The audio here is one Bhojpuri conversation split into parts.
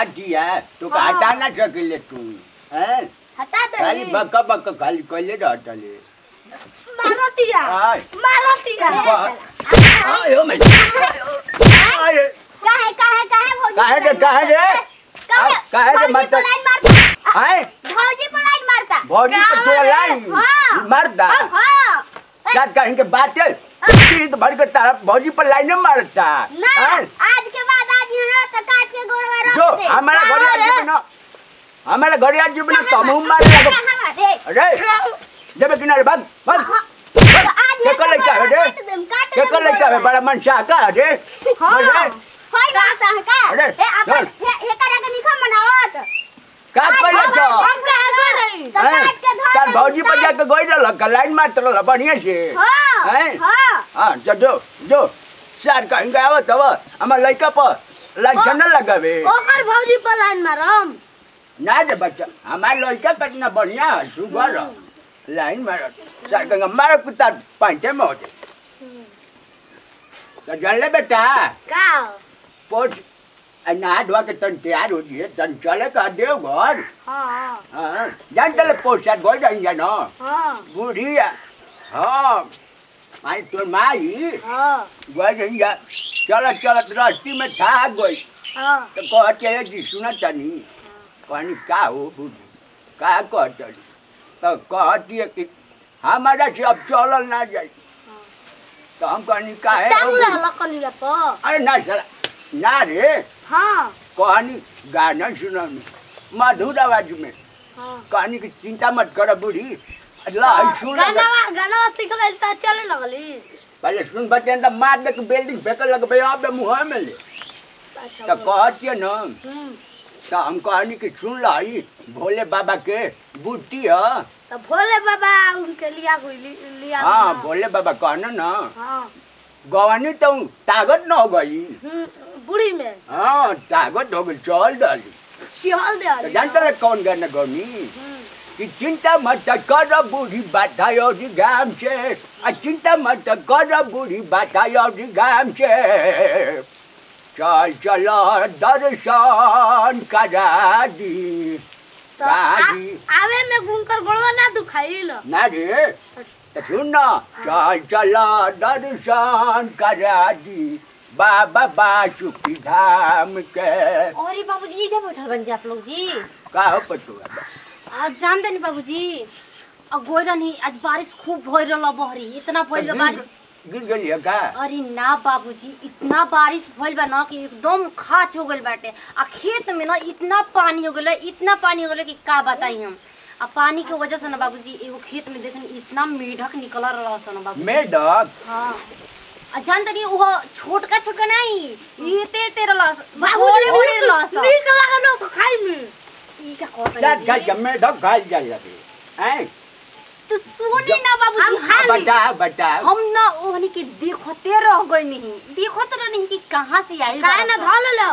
दिया तो का हाँ। हटा ना सकेले तू हैं हटा खाली दे बक बक खाली कइले रहतले मारतिया आय मारतिया आयो मैं आय काहे काहे काहे भौजी काहे रे काहे रे काहे आ, काहे रे भौजी मत पर लाइन मारता आय भौजी पर लाइन मारता भौजी के तोरा लाइन हाँ। मरदा हाँ क्या कहेंगे बातें तीत भर के तारा भौजी पर लाइन मारता ना हैं? आज के बाद आज ही तो काट के गोड़वा रख जो दे हमारा का घरे रे? आज जीवन हमारा घरे आज जीवन तमु मारे लगो कहाँ रे अरे जब किनारे भाग भाग तो आज के कर लेके आवे रे काट देम काट के कर लेके आवे बड़ा मन सा का रे हाँ। बोले, होय ना सह का अरे, ए अपन चल। हे हे करा के निखा मनावत का कर ले छो हम कहे गए रही तो हैं? काट के धर तार भौजी पर जाके गई रहल का लाइन मारत रहल बढ़िया से हां हैं? हां हां जो जो जो सार कहेंगे आवत हव हमार लइका पर लाइन न लगावे ओकर भौजी पर लाइन मारम ना रे बच्चा हमार लड़का कितना बढ़िया है सुगर लाइन मारत सर कहेंगे मारो कुत्ता पांचे में होते तो जान ले बेटा का पोछ नहा धोआ के तन तैयार हो जिए तन चले का देव घर हाँ हाँ जान चले पोछा गोई जाएंगे ना हाँ बूढ़ी है हाँ माई तो माई हाँ गोई जाएंगे चलत चलत रास्ते में था गई हाँ तो कहते है जी सुना तनी कहनी का हो बूढ़ी का कहते तो कहती है कि हमारा से अब चलल ना जाए तो हम कहनी का है टांग ले लकनिया पर अरे ना चला ना रे हाँ कहानी गाना सुनानी मधुर आवाज में हाँ कहानी की चिंता मत कर बूढ़ी ला आई सुन ले। गाना गाना सीख ले तो चले लगली पहले सुन बच्चे तो मार दे के बिल्डिंग फेंक लगबे अब मुँह में ले अच्छा तो कहती है ना हम्म तो हम कहानी की सुन लाई भोले बाबा के बूटी है तो भोले बाबा उनके लिया कोई लि- लिया हाँ ना। भोले बाबा कहना ना हाँ गवानी तो ताकत न हो गई हम्म, बुढ़ी में हाँ ताकत हो गई चल डाली चल दे तो जानते रहे कौन गाना गौनी हम्म, कि चिंता मत कर बूढ़ी बाधायो जी गाम से आ चिंता मत कर बूढ़ी बाधायो जी गाम से चल चलो दर्शन करा दी तो आ- दादी। आवे में घूम कर गोड़वा ना दुखाइल ना रे तो सुन ना चल चलो दर्शन करा दी बाबा बासुकी धाम के अरे बाबूजी इधर बैठल बन जा आप लोग जी का हो पटुआ आज जानते नहीं बाबूजी अब गोई नहीं आज बारिश खूब भइल रहल बहरी इतना भइल बा बारिश गिर गई है का अरे ना बाबूजी इतना बारिश भइल बा ना कि एकदम खाच हो गइल बाटे आ खेत में ना इतना पानी हो गइल इतना पानी हो गइल कि का बताई हम आ पानी के वजह से ना बाबूजी एगो खेत में देखनी इतना मेढक निकल रहा सन बाबू मेढक हाँ आ जानते नहीं वो छोटका छोटका नहीं ये ते तेरा लॉस बाबूजी बड़े लॉस नीक लागल तो खाई में ई का कहत चाट खा रही के मेढक खाई जाए लगे हैं तो सुनी ना बाबूजी हम हम खा ली। बता बता हम ना ओहनी के देखते रह गए नहीं देखते रह नहीं कि कहाँ से आई काहे ना धल लो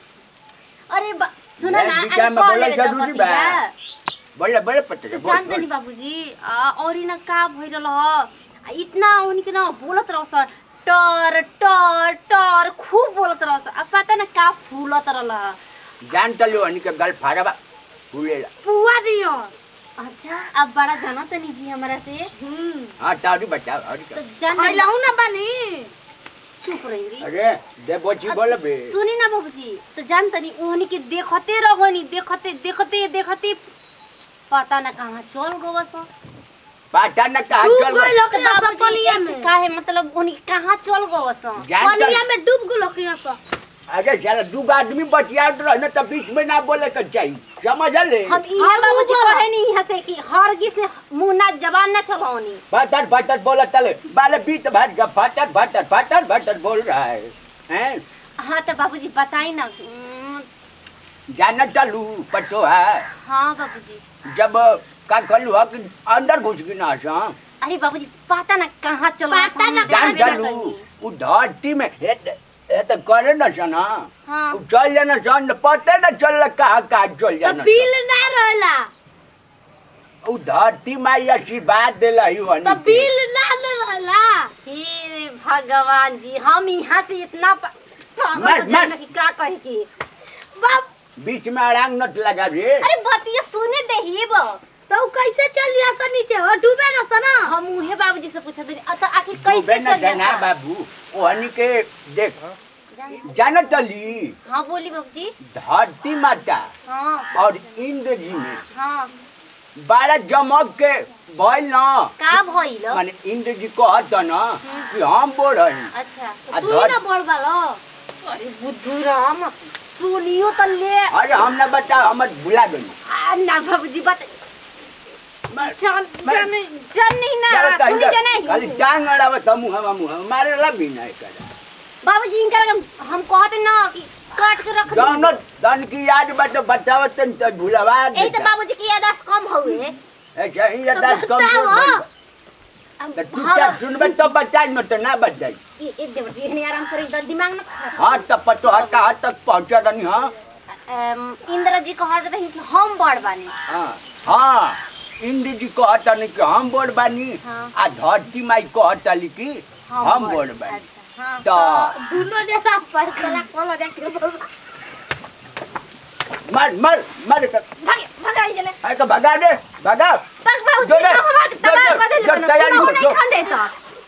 अरे बा- सुना मैं ना बीचा आज में कॉल बोला लेवे तो जरूरी बा। बतिया। बोले बोले पटे तो बोल, जानते बोल। नहीं बाबूजी आ, और ही ना का भइल रह आ, इतना ओहनी के ना बोलत रह सर टर टर टर खूब बोलत रह सर अब पता ना का फूलत रह जान चलो अनि के गल फाड़बा फूलेला पुआ दियो अच्छा अब बड़ा जाना तो नहीं जी हमारा से हम्म हाँ तारी बता और तो क्या जान खइलहु ना बानी चुप रही अरे दे बोची बोले बे सुनी ना बाबूजी तो जान तनी ओहनी के देखते रहोनी देखते देखते देखते पता ना कहाँ चल गो सो पाटा न कहा डूब चल गइल गए। लोकिया सब पनिया ऐसे में काहे मतलब ओहनी कहाँ चल गो सो जान पनिया चल में डूब गइल लोकिया सब अरे चल दू आदमी बतियात रह न तो बीच में ना बोले के चाहिए समझ ले हम इहे हम बाबूजी ऊपर- कहे नहीं यहाँ से कि हर से मुंह ना जबान ना चलाओनी फटट फटट बोला चले बाले बीत भट का फटट फटट फटट फटट बोल रहा है हैं हाँ तो बाबूजी बताई ना उम्म, जाना चलू पटो है हाँ बाबूजी जब का कलू है कि अंदर घुस गई ना सा अरे बाबूजी पता ना कहाँ चलो पता ना जान चलू उ धरती में हे हे तो करे न सना हाँ उ चल जाना सन पते न चल कहा कहा चल तो जाना बिल ना रहला उ धरती माई आशीर्वाद देला ही हनी तो के। बिल ना रहला हे भगवान जी हम यहाँ से इतना प- पागल मर, हो जाए मर। ना कि का कहे की बाप बीच में अड़ांग नट लगा रे अरे बतिया सुने दे ही बा तो उ कैसे चल लिया सा नीचे हो डूबे ना सना हम उहे बाबूजी से पूछत रही अत आखिर तू कैसे बेना चल जाना गया बाबू ओहनी के देख जानत चली हां बोली बाबूजी धरती माता हां और इंद्र जी में हां बारह जमक के भइल न का भइल माने इंद्र जी कहत न कि हम बोल रही अच्छा आ तू ही ना धर- बोल बालो अरे बुद्धू राम सुनियो त ले अरे हम ना बता हमर भुला गई आ, ना बाबूजी बत मैं- जान मैं- जान जान नहीं ना चलो सुनी कहीं जाना खाली टांग अड़ावत मुँह हम मुँह मारे ला भी नहीं कर बाबूजी इनका लगे हम कहते ना कि काट के रख जौन दी तन की याद बट बतावत न तो भुलवा ए तो देता बाबूजी की याददाश्त कम हुए ऐसा ही याद तो कम बताओ। अब तो चुपचाप सुनबे तो बचाई न तो ना बच जाई ये ये देवर जी ने आराम से एकदम दिमाग ना खराब हाँ तब पतो हत्ता हद तक पहुँचा रही हाँ अम, इंद्र जी कहत रही कि हम बड़ बानी हाँ हाँ इंद्र जी कहता नहीं कि हम बोल बानी हाँ। आ धरती माई कहता कि हम बोल बानी अच्छा हाँ तो दोनों जना पर चला कोलो जाके बोल मर मर मर कर भाग भाग जले अरे तो भगा दे भगा बस बाबूजी जो ले, तो हमार जो, तबाह जो, कर देले जो, बना तैयारी सुनो हो, नहीं जो। खान देता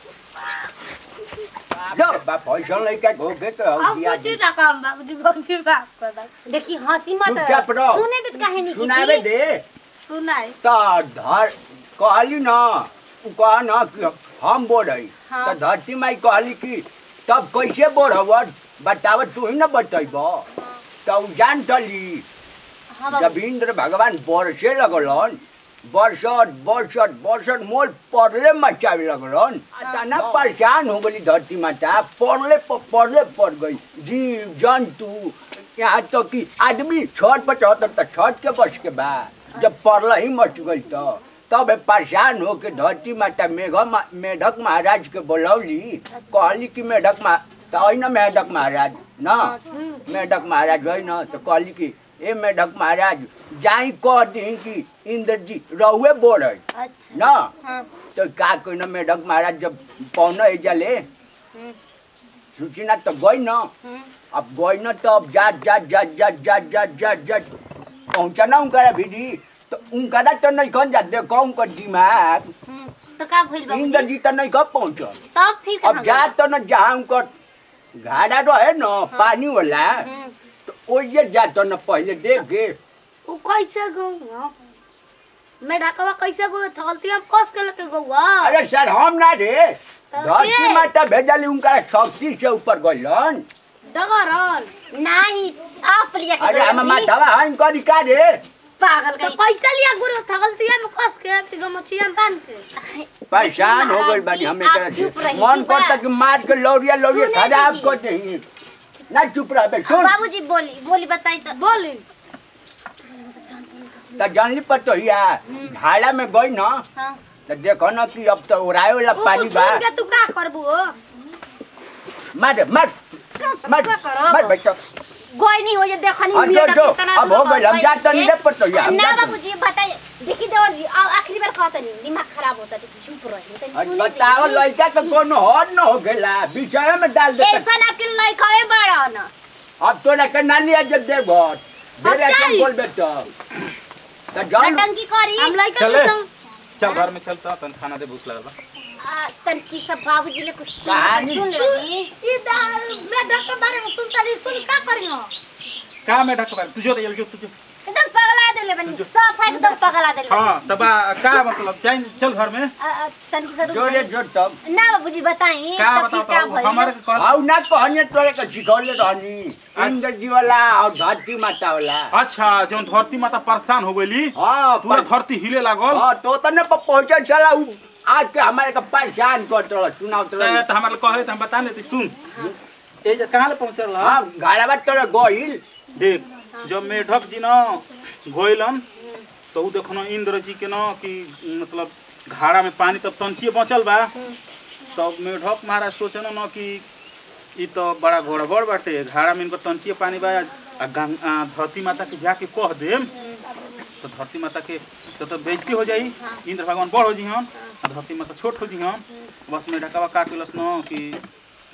जो बा पैसा लेके घोगे तो अब दिया कुछ ना काम बाबूजी बाबूजी बात कर दो देखी हंसी मत चुपचाप रहो। सुने देत कहानी की सुनावे जी। दे सुनाई तो धर कहली ना उ कहा ना कि हम बोल रही हाँ। तो धरती माई कहली कि तब कैसे बोल हवर बताव तू ही ना बतैब तो उ जान चली हाँ जब बाबू इंद्र भगवान बरसे लगलन बरसत बरसत बरसत मोल पड़ले मचावे लगलन तना परेशान हो गई धरती माता पड़ले प- पड़ले पड़ गई जीव जंतु यहाँ तो कि आदमी छत पर चढ़त तो छत के बस के बा जब पड़ल ही मच गई तो तब परेशान हो के धरती माता मेघ मा- मेढक महाराज के बोलौली कहली कि मेढक मा तो ना मेढक महाराज ना मेढक महाराज है न तो कहली कि ए मेढक महाराज जाई कह दी कि इंद्र जी रहुए बोल अच्छा न हाँ तो का कोई न मेढक महाराज जब पौना एजले हम्म, सूचना तो गई न हम्म, अब गई न तो अब जात जात जात जात जात जात जात जात पहुँचा ना उनका भिड़ी तो उनका तो नहीं कौन जात देखो उनका दिमाग हम्म, तो का भइल इंद्र बाबूजी जी तो नहीं कब पहुँचल तब फिर अब कहाँ जात तो न जहाँ उनकर घाड़ा रहे न पानी वाला गए? हम्म, तो ओइए जात न पहले देख के उ कैसे गऊ मैं ढाकवा कैसे गऊ थलती हम कस के लेके गऊआ अरे सर हम ना रे तो धरती के? माता भेजली उनका शक्ति से ऊपर गइलन डगरल नहीं आप लिया के अरे गए हम अपनी मातावा हम करी का रे पागल तो कहीं कैसे लिया गुरु थलतिया में कस के फिर गमछिया में बांध के परेशान हो गइल बानी हमें आप तरह से चुप रही मन थी बा। करता कि मार के लौरिया लौरिया सुने खराब दीदी। कर दे ना चुप रह बे अब सुन बाबूजी बोली बोली बताई तो बोली तो जानली पर तो हिया घाड़ा में गई ना हाँ तो देखो ना कि अब तो उड़ाए वाला उ पानी कुछ बा सुन के तू का करबू हो मार मार मार क्या करब? मार बेटा गोई नहीं हो ये देखो नहीं हाँ, जो, मेरा जो, कितना अब हो गइल, हम जात तो नहीं रे पर तो यार, हम ना जात तो- बाबूजी बताइए देखी देवर जी आ- आखिरी बार कहता नहीं दिमाग खराब होता है चुप रही तनी आज सुनी बताओ दीदी। लड़का तो कोनो हद न हो गेला विषय में डाल दे ऐसा ना कि लइकाए बड़ा ना अब तो ना करना लिया जब दे बहुत अब मेरे जाई। एकदम बोल बेटा तो जान नटंकी करी हम लइका चले। के संग चल घर में चलता तन खाना दे भूख लगल बा आ, तनकी सब बाबूजी ले कुछ सुन कहानी सुन लो जी ई दा मैं ढक के बारे में सुनता रही सुन का करियो का में ढक बा तुझो दे जो तुझो एकदम पगला देले बनी सब एकदम पगला देले बनी। हां तबा का मतलब जाइन चल घर में आ, आ, तनकी से रुक जोरे जाइए। जो तब ना बाबूजी बताई का तब फिर बताओ का तो भइल हमारे के कहल आउ ना कहने तोरे के सिखौले रहनी इंद्र जी वाला और धरती माता वाला अच्छा जोन धरती माता परेशान हो गईली हाँ पूरा पर- धरती हिले लागल हाँ तो तने पर पहुंचे चला उ आज के हमारे के परेशान कर तो सुनाओ तो त त हमारे कहे त हम बता लेते सुन ए जे कहां ले पहुंचल हाँ गाड़ा बात तोरे गइल देख जब मेढक जी न गइलन तो उ देखो न इंद्र जी के न कि मतलब घाड़ा में पानी तब तंचिए बचल बा तब मेढक महाराज सोचन न कि ई तो बड़ा गड़बड़ बाटे घाड़ा में इनकर तंचिए पानी बा आ गंग आ, धरती माता के जाके कह देम तो धरती माता के तो तो बेइज्जती हो जाई इंद्र भगवान बड़ हो जी हम आ धरती माता छोट हो जी हम बस में ढकावा काट लेलस न कि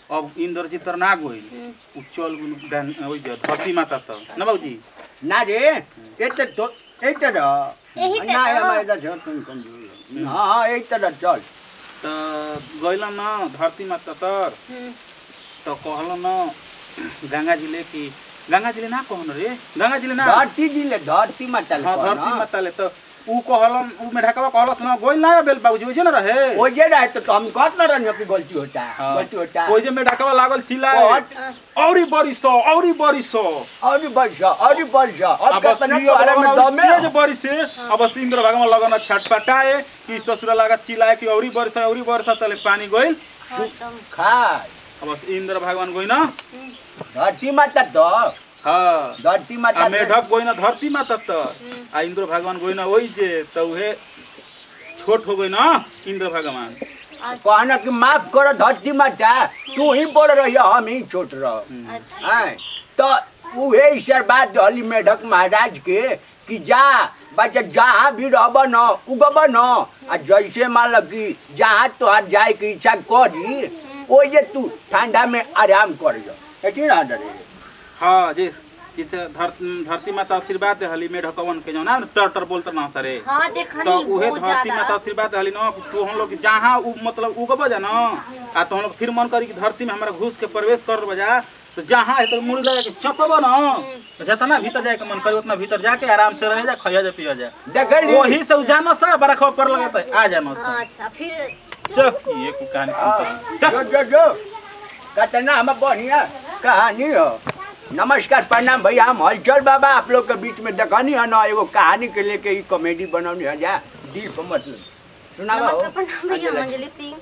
अब इंद्रजीत तर ना गइल उ चल गुल गंग ओइ जे धरती माता त न बाबूजी ना रे एते तो एते र यही त ना त। हमारे इधर से तुम कम हाँ एक तरह चल त गइल न धरती माता तर हम्म, त कहल न गंगा जिले कि गंगा जिले ना कहन रे गंगा जिले ना धरती जिले धरती माता हाँ धरती माता ले त ऊ कहलन ऊ मेढकवा कहलस न गइल ना बेल बाबूजी ओजे न रहे वो जे रहे तो हम कहत ना रहनी कि गलती होता है हाँ। गलती होता है ओजे मेढकवा लागल चिल्लाए बहुत औरी बड़ी सौ औरी बड़ी सौ और भी वर्षा और भी वर्षा और अब बस कितना ये तुम्हारे में लगन दम तेज है बरिस से अब बस इंद्र भगवान लगन छटपटाए कि ससुरा लगा चिल्लाए कि औरी वर्षा औरी वर्षा तले पानी गइल खत्म खाए अब बस इंद्र भगवान गइल न हम्म, धरती माता तो हाँ धरती माता आ तो- मेढक गइल धरती माता त आ इंद्र भगवान गइल ओइ जे त उहे छोट हो गइल इंद्र भगवान अच्छा कहना कि माफ करो धरती माता तू ही बड़ रही हम ही छोट रह अच्छा हैं तो उहे ईश्वर बात हली मेढक महाराज के कि जा बच्चा जहाँ भी रहब न उगब न आ जैसे मान लो कि जहाँ तोहार जाए के इच्छा करी ओजे तू ठंडा में आराम कर जा ठीक ना डरे हाँ जे इसे धर, धरती माता आशीर्वाद देहली मेढकवन के जौना टर टर बोलत ना सरे हाँ देखनी तो उहे बहुत धरती माता ज्यादा आशीर्वाद देहली न तो हम लोग जहाँ उ मतलब उगब जा न आ तो हम लोग फिर मन करी कि धरती में हमारा घुस के प्रवेश कर बजा तो जहाँ है तो मुड़ जाए के चपब न तो जितना भीतर जाए के मन करी उतना भीतर जाके आराम से रह जा खइया जा पिया जा देखली वही से जाना सा बरखवा पर लगे तो आ जाना सा अच्छा फिर चल ये को कहानी सुनता जो चल जो जो कतना हम बढ़िया कहानी हो नमस्कार प्रणाम भैया हम हलचल बाबा आप लोग के बीच में देखनी है ना एगो कहानी के लेके ही कॉमेडी बनौनी है जा दिल पर मतलब सुनावा हो नमस्कार प्रणाम भैया हम अंजलि सिंह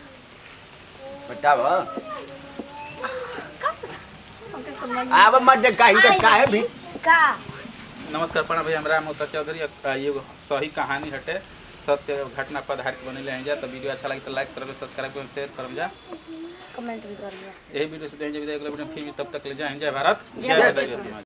बताओ हमके समझ में- आब मत दे कहीं के काहे भी का नमस्कार प्रणाम भैया हमरा मोता चौधरी आ, ये एगो सही कहानी हटे सत्य घटना पर आधारित बनले हैं जा तो वीडियो अच्छा लगे तो लाइक करब सब्सक्राइब करब शेयर करब जा कमेंट भी कर लिया यही वीडियो से दें विदाई अगले वीडियो में फिर भी तब तक ले जाएं जय भारत जय जय भारत। भारत समाज